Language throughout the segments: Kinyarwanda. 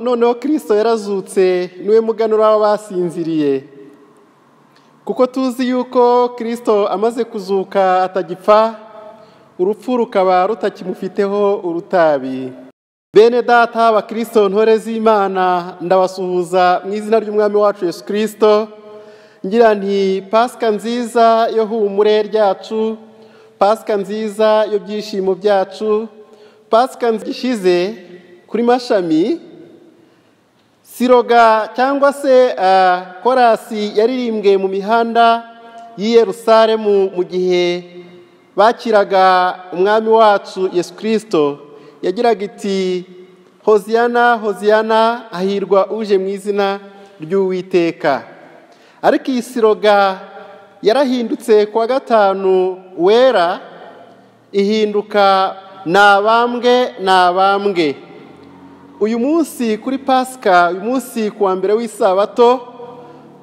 noneho kirisito yarazutse niwe muganura w'abasinziriye kuko tuzi yuko kirisito amaze kuzuka atagipfa urupfu rukaba rutakimufiteho urutabi bene data abakirisito ntore z'imana ndabasuhuza mu izina ry'umwami wacu yesu kirisito ngira nti pasika nziza yo humure ryacu pasika nziza byishimo byacu pasika gishize kuri mashami siroga cyangwa se korasi yaririmbwe mu mihanda y'i Yerusalemu mu gihe bakiraga umwami wacu yesu kirisito yagiraga iti hoziyana hoziyana hahirwa uje mu izina ry'uwiteka ariko iyi siroga yarahindutse kuwa gatanu wera ihinduka ni abambwe ni abambwe uyu munsi kuri pasika uyu munsi ku wa mbere w'isabato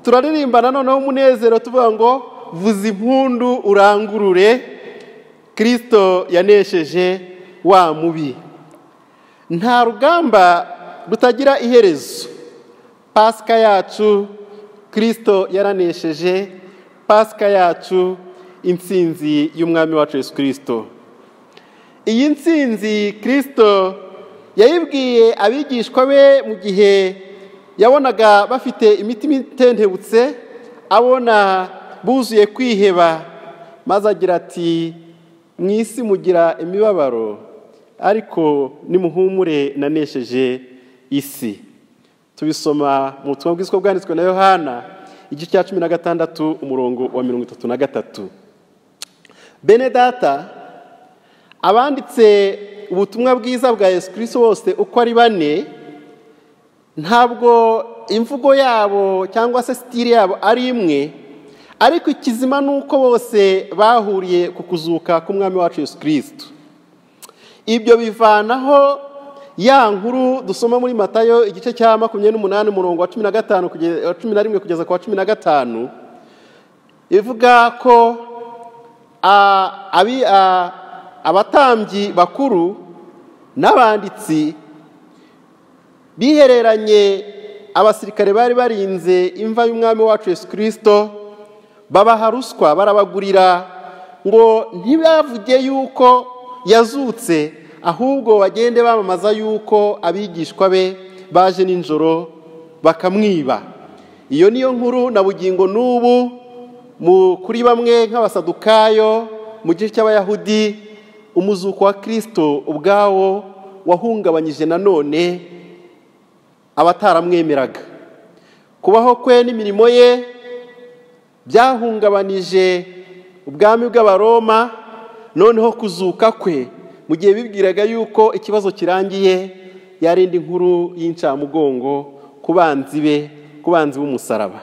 turaririmba noneho umunezero tuvuga ngo vuza impundu urangurure kirisito yanesheje wa mubi nta rugamba rutagira iherezo pasika yacu kirisito yaranesheje pasika yacu insinzi y'umwami wacu Yesu kirisito iyi nsinzi kirisito yayibwiye abigishwa be mu gihe yabonaga bafite imitima itentebutse abona buzuye kwiheba maze agira ati mu isi mugira imibabaro ariko nimuhumure nanesheje isi tubisoma mu butumwa bwiswe bwanditswe na yohana igice cya cumi na gatandatu umurongo wa mirongo itatu na gatatu bene data abanditse ubutumwa bwiza bwa yesu kirisito bose uko ari bane ntabwo imvugo yabo cyangwa se sitire yabo ari imwe ariko ikizima ni uko bose bahuriye ku kuzuka k'umwami wacu yesu kirisito ibyo bivanaho ya nkuru dusoma muri matayo igice cya makumyabiri n'umunani umurongo wa cumi na gatanu wa cumi na rimwe kugeza ku wa cumi na gatanu ivuga ko abi abatambyi bakuru n'abanditsi bihereranye abasirikare bari barinze imva y'umwami wacu Yesu kirisito babaha ruswa barabagurira ngo ntibavuge yuko yazutse ahubwo bagende bamamaza yuko abigishwa be baje nijoro bakamwiba iyo niyo nkuru na bugingo n'ubu kuri bamwe nk'abasadukayo mu gice cy'abayahudi umuzuko wa kirisito ubwawo wahungabanyije nanone abataramwemeraga kubaho kwe n'imirimo ye byahungabanije ubwami bw'abaroma noneho kuzuka kwe mu gihe bibwiraga yuko ikibazo kirangiye yarinda inkuru y'incamugongo ku banzi be ku banzi b'umusaraba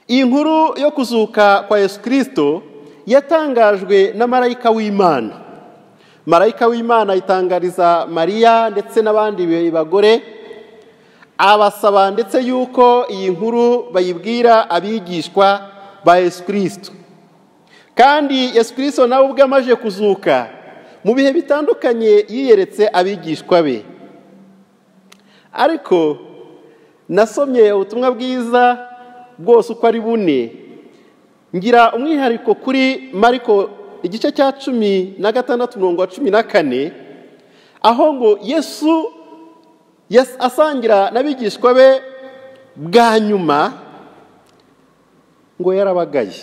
iyi nkuru yo kuzuka kwa yesu kirisito yatangajwe na marayika w'imana marayika w'imana ayitangariza mariya ndetse n'abandi bagore abasaba ndetse y'uko iyi nkuru bayibwira abigishwa ba yesu kirisito kandi yesu kirisito nawe ubwe amaze kuzuka mu bihe bitandukanye yiyeretse abigishwa be ariko nasomye ubutumwa bwiza bwose uko ari bune ngira umwihariko kuri mariko igice cya cumi na gatandatu mirongo wa cumi na kane aho ngo yesu asangira n'abigishwa be bwa nyuma ngo yarabagaye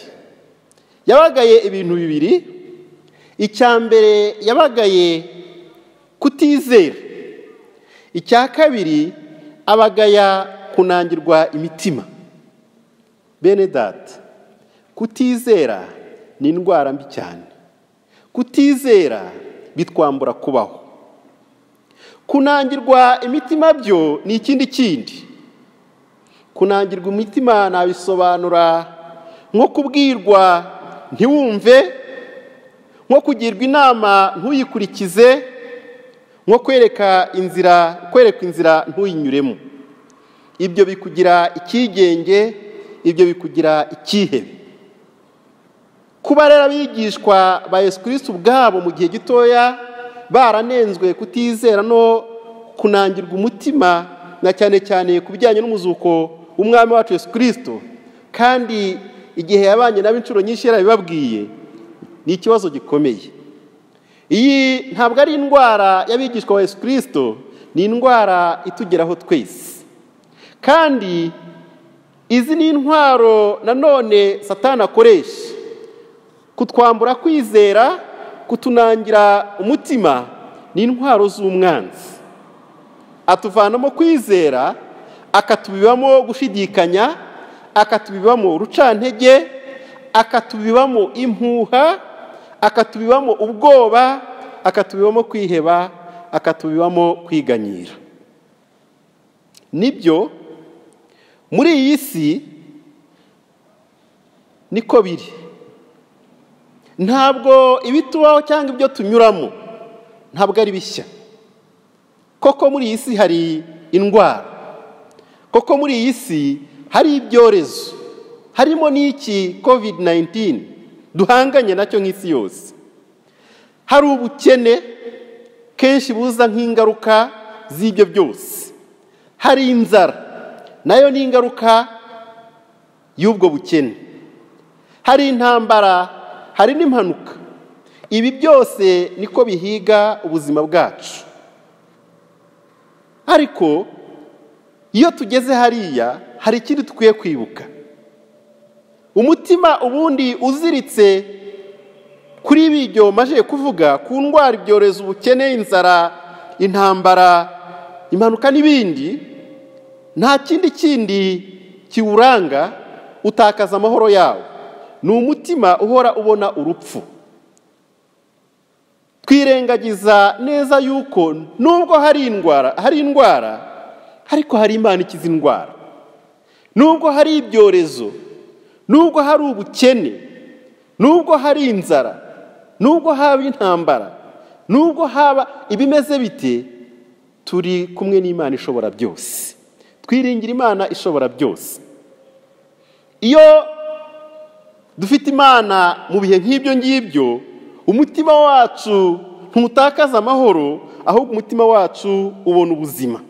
yabagaye ibintu bibiri icya mbere yabagaye kutizera icya kabiri abagaya kunangirwa imitima bene data kutizera ni indwara mbi cyane kutizera bitwambura kubaho kunangirwa imitima byo ni ikindi kindi kunangirwa imitima nabisobanura nko kubwirwa ntiwumve nko kugirwa inama ntuyikurikize nko kwereka inzira kwereka inzira ntuyinyuremo ibyo bikugira icyigenge ibyo bikugira icyihebe kuba rero abigishwa ba yesu kirisito ubwabo mu gihe gitoya baranenzwe kutizera no kunangirwa umutima na cyane cyane ku bijyanye n'umuzuko w'umwami wacu Yesu kirisito kandi igihe yabanye nabo inshuro nyinshi yarabibabwiye ni ikibazo gikomeye iyi ntabwo ari indwara y'abigishwa ba Yesu kirisito ni indwara itugeraho twese kandi izi ni intwaro nanone satana akoresha kutwambura kwizera kutunangira umutima ni intwaro z'umwanzi atuvanamo kwizera akatubibamo gushidikanya akatubibamo urucantege akatubibamo impuha akatubibamo ubwoba akatubibamo kwiheba akatubibamo kwiganyira nibyo muri iyi si niko biri ntabwo ibitubaho cyangwa ibyo tunyuramo ntabwo ari bishya koko muri iyi si hari indwara koko muri iyi si hari ibyorezo harimo n'iki covid 19 duhanganye nacyo nk'isi yose hari ubukene kenshi buza nk'ingaruka z'ibyo byose hari inzara nayo ni ingaruka y'ubwo bukene hari intambara hari n'impanuka ibi byose niko bihiga ubuzima bwacu ariko iyo tugeze hariya hari ikindi dukwiye kwibuka umutima ubundi uziritse kuri ibyo maje kuvuga ku ndwara ibyorezo ubukene inzara intambara impanuka n'ibindi nta kindi kindi kiwuranga utakaza amahoro yawo ni umutima uhora ubona urupfu twirengagiza neza yuko nubwo hari indwara hari indwara ariko hari imana ikiza indwara nubwo hari ibyorezo nubwo hari ubukene nubwo hari inzara nubwo haba intambara nubwo haba ibimeze bite turi kumwe n'imana ishobora byose twiringira imana ishobora byose iyo dufite imana mu bihe nk'ibyo ngibyo umutima wacu ntutakaza amahoro ahubwo umutima wacu ubona ubuzima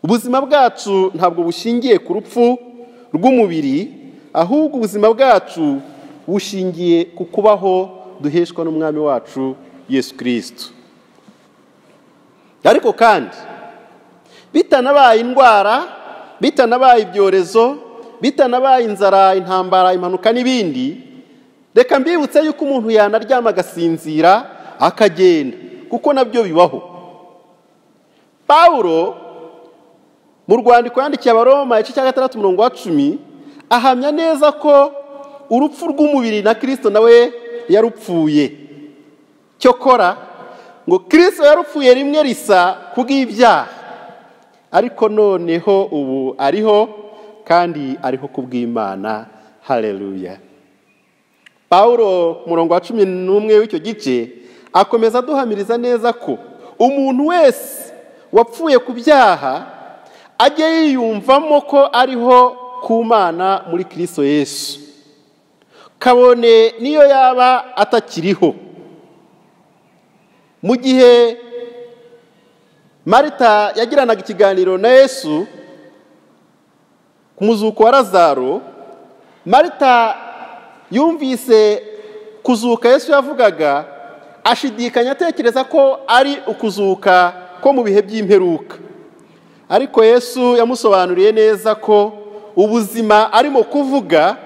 ubuzima bwacu ntabwo bushingiye ku rupfu rw'umubiri ahubwo ubuzima bwacu bushingiye ku kubaho duheshwa n'umwami wacu yesu kirisito ariko kandi bitanabaye indwara bitanabaye ibyorezo bitanabaye inzara intambara impanuka n'ibindi reka mbibutse yuko umuntu yanaryama agasinzira akagenda kuko nabyo bibaho paul mu rwandiko yandikiye abaroma igice cya gatandatu umurongo wa cumi ahamya neza ko urupfu rw'umubiri na kirisito nawe yarupfuye cyokora ngo kirisito yarupfuye rimwe risa kubw'ibyaha ariko noneho ubu ariho kandi ariho kubw'imana hareruya paul murongo wa cumi n'umwe w'icyo gice akomeza aduhamiriza neza ko umuntu wese wapfuye ku byaha ajya yiyumvamo ko ariho ku mana muri kirisito yesu kabone niyo yaba atakiriho mu gihe marita yagiranaga ikiganiro na yesu ku muzuko wa razaro marita yumvise kuzuka yesu yavugaga ashidikanya atekereza ko ari ukuzuka ko mu bihe by'imperuka ariko yesu yamusobanuriye neza ko ubuzima arimo kuvuga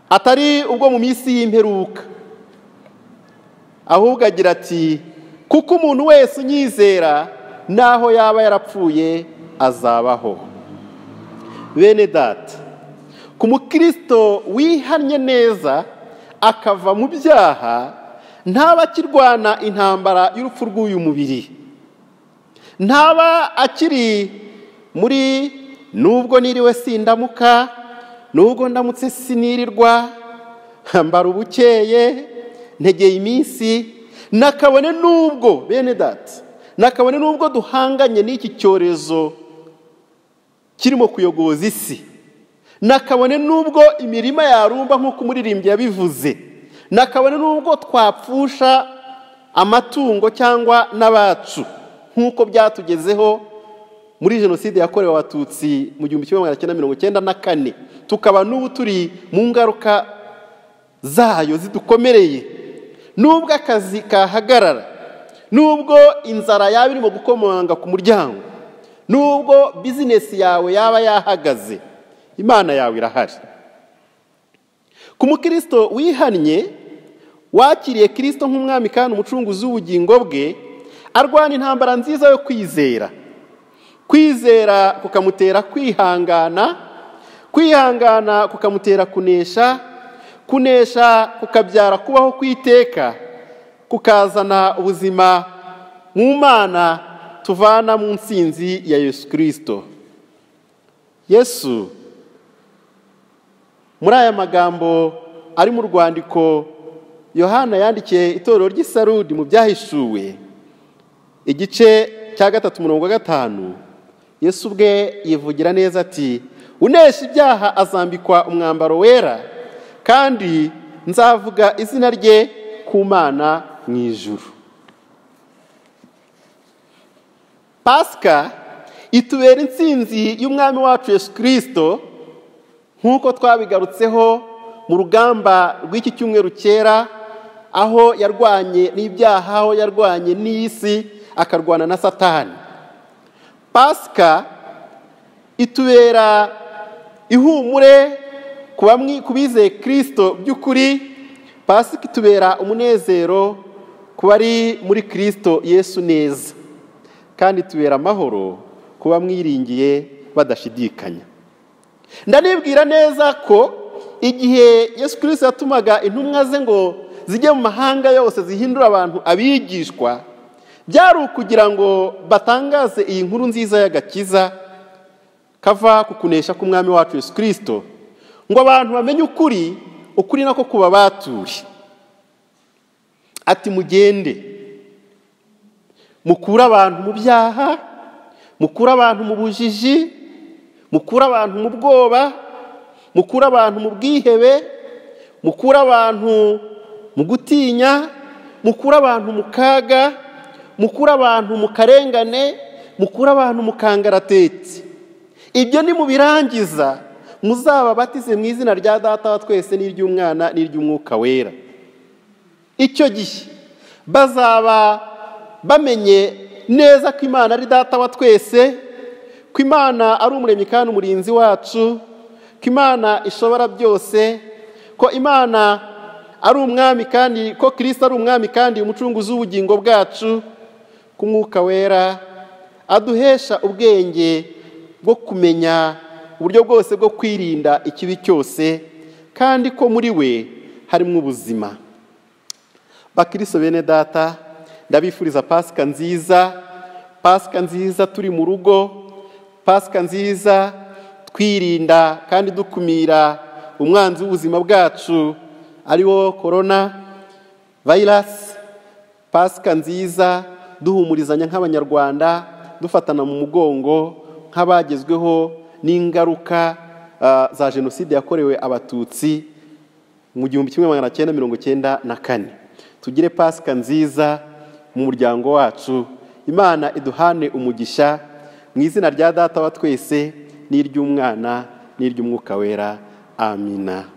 atari ubwo mu minsi y'imperuka ahubwo agira ati kuko umuntu wese unyizera n'aho yaba yarapfuye azabaho bene data ku mukristo wihannye neza akava mu byaha ntaba akirwana intambara y'urupfu rw'uyu mubiri ntaba akiri muri nubwo niriwe sindamuka nubwo ndamutse sinirirwa mbara ubukeye ntegeye iminsi nakabone nubwo bene data nakabone nubwo duhanganye n'iki cyorezo kirimo kuyogoza isi nakabone n'ubwo imirima yarumba nk'uko umuririmbyi yabivuze nakabone n'ubwo twapfusha amatungo cyangwa n'abacu nk'uko byatugezeho muri jenoside yakorewe abatutsi mu gihumbi kimwe magana cyenda mirongo icyenda na kane tukaba n'ubu turi mu ngaruka zayo zidukomereye n'ubwo akazi kahagarara n'ubwo inzara yaba irimo gukomanga ku muryango n'ubwo bizinesi yawe yaba yahagaze imana yawe irahari ku mukirisito wihannye wakiriye kirisito nk'umwami kandi umucunguzi w'ubugingo bwe arwana intambara nziza yo kwizera kwizera kukamutera kwihangana kwihangana kukamutera kunesha kunesha kukabyara kubaho kwiteka kukazana ubuzima mu mana tuvana mu nsinzi ya yesu kirisito yesu muri aya magambo ari mu rwandiko yohana yandikiye itorero ry'isarudi mu byahishuwe igice cya gatatu umurongo wa gatanu yesu ubwe yivugira neza ati unesha ibyaha azambikwa umwambaro wera kandi nzavuga izina rye ku mana mu ijuru pasika itubera insinzi y'umwami wacu yesu kirisito nk'uko twabigarutseho mu rugamba rw'iki cyumweru cyera aho yarwanye n'ibyaha aho yarwanye n'isi akarwana na satani pasika itubera ihumure ku bizeye kirisito by'ukuri pasika itubera umunezero ku bari muri kirisito yesu neza kandi itubera amahoro ku bamwiringiye badashidikanya ndanibwira neza ko igihe yesu kirisito yatumaga intumwa ze ngo zijye mu mahanga yose zihindura abantu abigishwa byari ukugira ngo batangaze iyi nkuru nziza y'agakiza kava ku kunesha k'umwami wacu yesu kirisito ngo abantu bamenye ukuri ukuri nako kuba baturi ati mugende mukure abantu mu byaha mukure abantu mu bujiji mukure abantu mu bwoba mukure abantu mu bwihebe mukure abantu mu gutinya mukure abantu mu kaga mukure abantu mu karengane mukure abantu mu kangaratete ibyo ni mu birangiza muzaba batize mu izina rya data wa twese n'iry'umwana n'iry'umwuka wera icyo gihe bazaba bamenye neza ko imana ari data wa twese ko imana ari umuremyi kandi umurinzi wacu ko imana ishobora byose ko imana ari umwami kandi ko kirisita ari umwami kandi umucunguzi w'ubugingo bwacu ko umwuka wera aduhesha ubwenge bwo kumenya uburyo bwose bwo kwirinda ikibi cyose kandi ko muri we harimo ubuzima bakiriso bene data ndabifuriza pasika nziza pasika nziza turi mu rugo pasika nziza twirinda kandi dukumira umwanzi w'ubuzima bwacu ari wo korona vayirasi pasika nziza duhumurizanya nk'abanyarwanda dufatana mu mugongo nk'abagezweho n'ingaruka za jenoside yakorewe abatutsi mu gihumbi kimwe magana cyenda mirongo icyenda na kane tugire pasika nziza mu muryango wacu imana iduhane umugisha mu izina rya data wa twese n'iry'umwana n'iry'umwuka wera amina